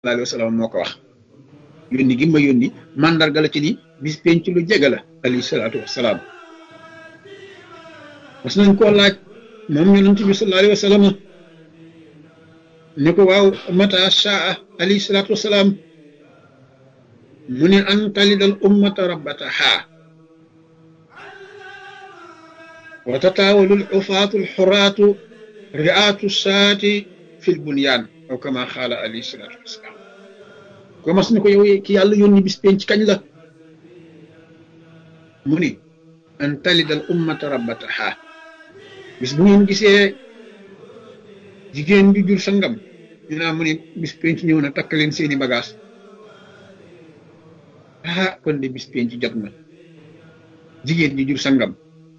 alayhi wa sallam moo ko wax yónni gi ma yónni mandarga la ci ni bis penc lu jege la alayhi salaatu wasalaam mas nañ koo laaj moom yonent bi sallallahu alayhi wa sallam ne ko waaw mata shaa alayhi salaatu wasalaam mu ne an talidal ummata rabbataha wa tataawalul ufaatu alxuraatu riaatu saati fi lbunyaan aw kama xaala alayhi salaatu wasalaam ko mas ne ko yow ki yàlla yónni bis penc kañ la mu ni an talidal ummata rabbataha bis bu ngeen gisee jigéen bi jur sangam ñu naa mu ni bis penc ñëw na takk leen seeni bagage ah kon de bis penc jot na jigéen ji jur sangam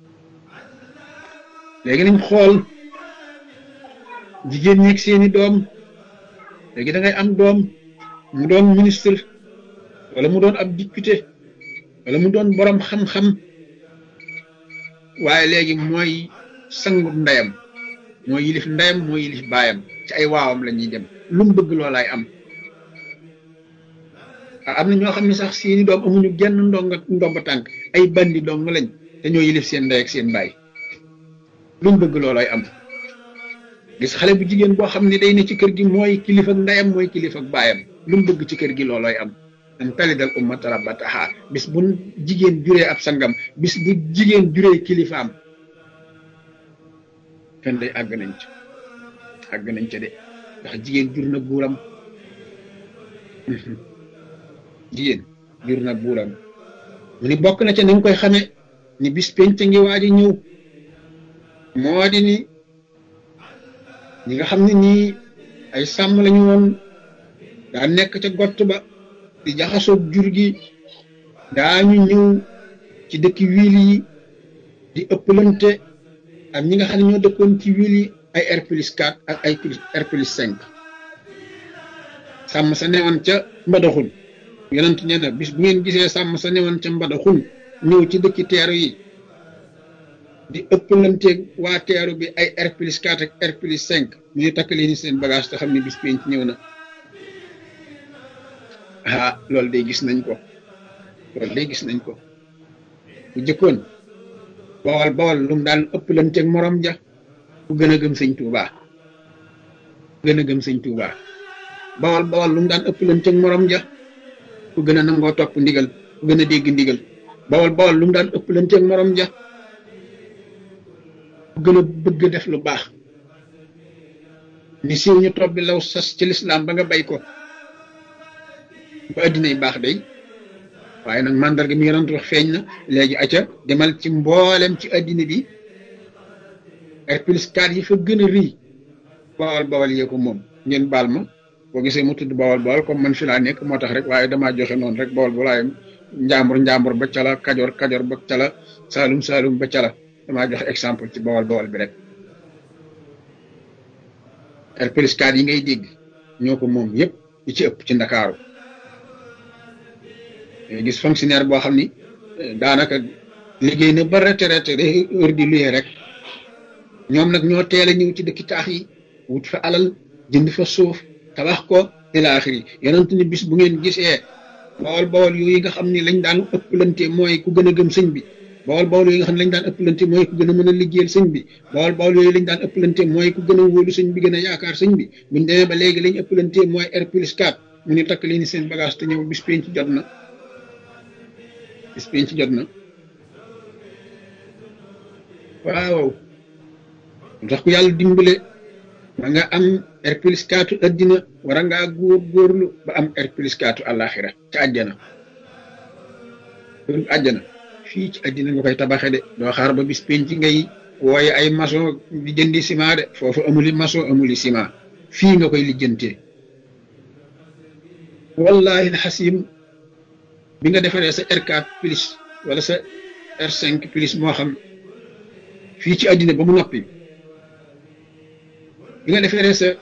léegi nañ xool jigéen ñeeg seeni doom léegi da ngay am doom mu doon ministre wala mu doon ab député wala mu doon borom xam-xam waaye léegi mooy sangu ndeyam mooy yilif ndeyam mooy yilif baayam ci ay waawam la ñuy dem lu mu bëgg loolaay am am na ñoo xam ne sax seeni doom amuñu genn ndonga ndomba tànk ay bandi dong lañ te ñoo yilif seen ndey ak seen baay lu mu bëgg loolaay am gis xale bu jigéen boo xam ne day ne ci kër gi mooy kilifa ak ndeyam mooy kilifa ak baayam lu mu bëgg ci kër gi loolooy am an talidal ummata rabbataha bis bu jigéen juree ab sangam bis bu jigéen juree kilifaam kenn day àgg nañ ca àgg nañ ca de ndax jigéen jur na buuram jigéen jur na buuram mu ni bokk na ca ni nga koy xame ni bis penc ngi waaj a ñëw moo di ni ñi nga xam ne nii ay sàmm lañu woon daa nekk ca gott ba di jaxasoog jur gi daañu ñëw ci dëkki wiil yi di ëppalante ak ñi nga xam ne ñoo dëkkoon ci wiil yi ay R plus 4 ak ay R plus 5 sàmm sa newoon ca mbadaxun yonent nee na bis bu ngeen gisee sàmm sa newoon ca mbadaxun ñëw ci dëkki teeru yi di ëppalanteeg waa teeru bi ay R plus 4 ak R plus 5 ñu ngi takk leen seen bagage te xam ne bis penc ñëw na ah loolu day gis nañ ko loolu day gis nañ ko bu jëkkoon bawal bawal lu mu daan ëppalanteeg morom ja ku gën a gëm sëñ Tuubaa ku gën a gëm sëñ Tuubaa bawal bawal lu mu daan ëppalanteeg morom ja ku gën a nangoo topp ndigal ku gën a dégg ndigal bawal bawal lu mu daan ëppalanteeg morom ja ku gën a bëgg def lu baax ni siiw ñu topp bi law sas ci lislaam ba nga bay ko ba addinay baax day waaye nag mandarga mi yonent wax feeñ na léegi aca demal ci mboolem ci addina bi R plus 4 yi fa gën a rëy bawal bawal yee ko moom ngeen baal ma boo gisee mu tudd bawal bawal comme man fi laa nekk moo tax rek waaye damaa joxe noonu rek bawal bawal njàmbur njàmbur ba cala kajoor kajoor ba cala saalum saalum ba cala damaa joxe exemple ci bawal bawal bi rek R plus 4 yi ngay dégg ñoo ko moom yëpp yi ci ëpp ci ndakaaru gis fonctionnaire boo xam ni daanaka liggéey na ba retraité day heure di luyee rek ñoom nag ñoo teel a ñëw ci dëkki taax yi wut fa alal jënd fa suuf tabax ko ila axiri yonent ni bis bu ngeen gisee bawol bawol yooyu nga xam ni lañ daan ëpplante mooy ku gën a gëm sëñ bi bawol bawol yooyu nga xam ne lañ daan ëpplante mooy ku gën a mën a liggéeyal sëñ bi bawol bawol yooyu lañ daan ëpplante mooy ku gën a wóolu sëñ bi gën a yaakaar sëñ bi buñ demee ba léegi lañ ëpplante mooy R plus 4 mu ni takk leen seen bagage te ñëw bis penc jot na bis penc jot na waaw tax ku yàlla dimbale ba nga am R plus 4 addina war a ngaa góor góorlu ba am R plus 4 àllaaxira ca àjjana kërug àjjana fii ci àddina nga koy tabaxe de doo xaar ba bis penc ngay wooye ay maçon di jëndi ciment de foofu amuli maçon amuli ciment fii nga koy lijjantee wallahi alxasim bi nga defaree sa R4 plus wala sa R5 plus moo xam fii ci àddina ba mu noppi bi nga defaree sa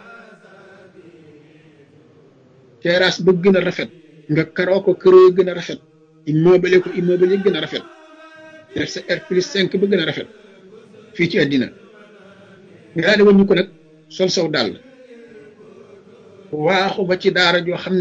terrasse ba gën a rafet nga karoo ko këroo gën a rafet immeuble ko immeuble yi gën a rafet def sa R plus 5 ba gën a rafet fii ci àddina nga daal di wàññi ko nag sol saw dàll waaxu ba ci daara joo xam